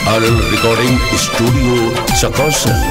RL Recording Studio Chakosan.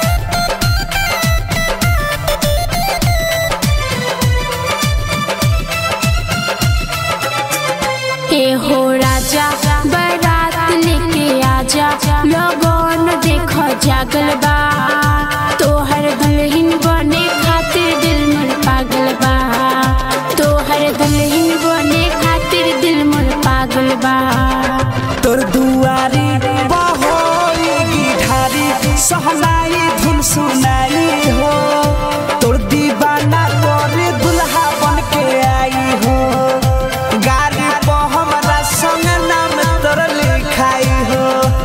ए हो राजा बारात लेके आजा लोगन देखो जागल बा तोहर दुल्हन बने खातिर दिल मोर पागल बा तोहर दुल्हन बने खातिर दिल मोर पागल बा तोर दुआरी बहोगी ढारी सहनाई धुन सुनाई हो तोर दीवाना तोर दुल्हा बन के आई हो गाड़ी पर हमरा संग नाम तोर लिखाई हो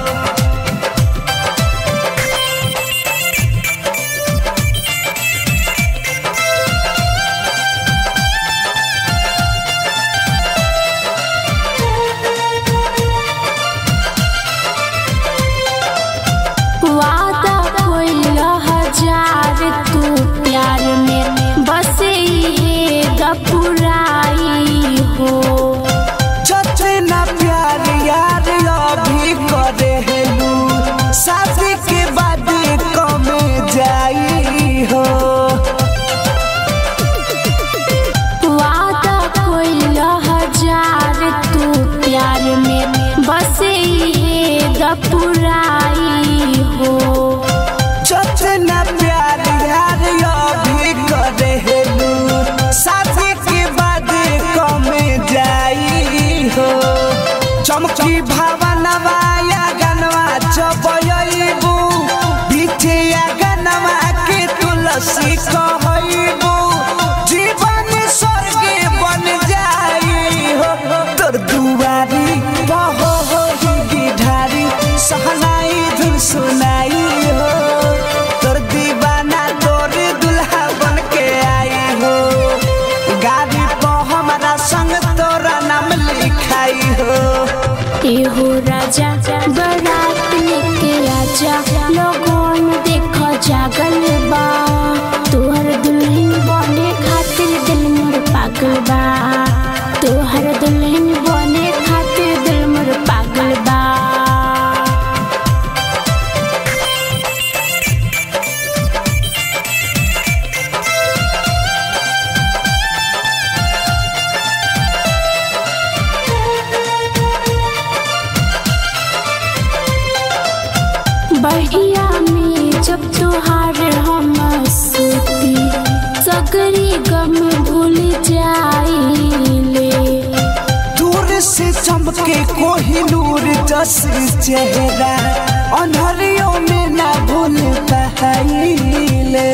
वादा कोई हजार तू प्यार में बस ये गपुराई हो जतना प्यार यार अभी करे हेलू शादी के बाद कम जाई हो वादा कोई हजार तू प्यार में बस ये गपुराई हो जतना प्यार यार अभी करे हेलू शादी के बाद कम जाई हो चमकी भावनवा या गनवा चबयबू बिटिया गनवा के तुलसी कहबू जीवन स्वर्ग बन जाई हो तोर दुआरी बहो होगी ढारी सहनाई धुन सुनाई हो तोर दीवाना तोर दुल्हा बन के आई हो गाड़ी पर हमारा संग तोरा नाम लिखाई हो एहो राजा बारात लेके आजा लोगन देखो जागल बा तोहर दुल्हन बने खातिर दिल मोर पागल बा तोहर दुल्हन बने खातिर दिल मोर पागल बा बहिया में जब तुहार हम सूती सगरी गम भूल जाइले दूर से चमके कोहिनूर जस चेहरा अनहरियों में ना भूल पाइले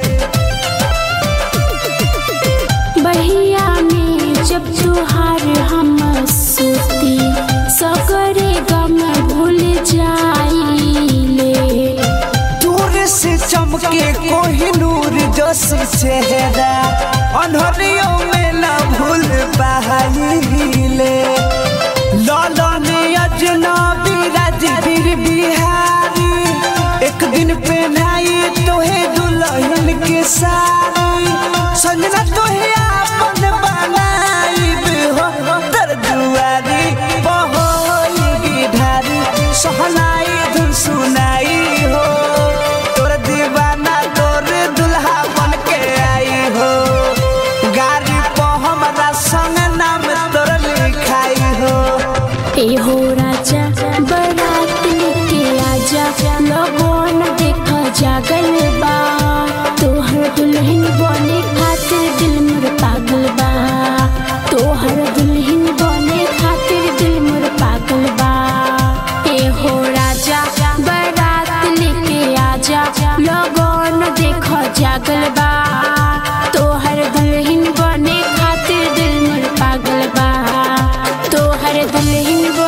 बहिया में जब तुहार हम सूती सगरे गम भूल जाइले दूर से चमके कोहिनूर जस चेहरा अनहरियों में ना भूल पाइले लालन अजनबी राजवीर बिहारी एक दिन पहनाई तोहे दुल्हन के साड़ी संजना तोहे आपन बनाईब हो तर दुआरी बहोगी ढारी सहनाई धुन सुनाई हो तोर दीवाना तोर दुल्हा बन के आई हो गाड़ी पर हमरा संग नाम तोर लिखाई हो एहो राजा बारात लेके आजा लोगन देखो जागल बा तोहर दुल्हन बने खातिर दिल मोर पागल बा तोहर दुल्हन बने खातिर दिल मोर पागल बा एहो राजा बारात लेके आजा लोगन देखो जागल बा तोहर दुल्हन बने खातिर दिल मोर पागल बा तोहर दुल्हन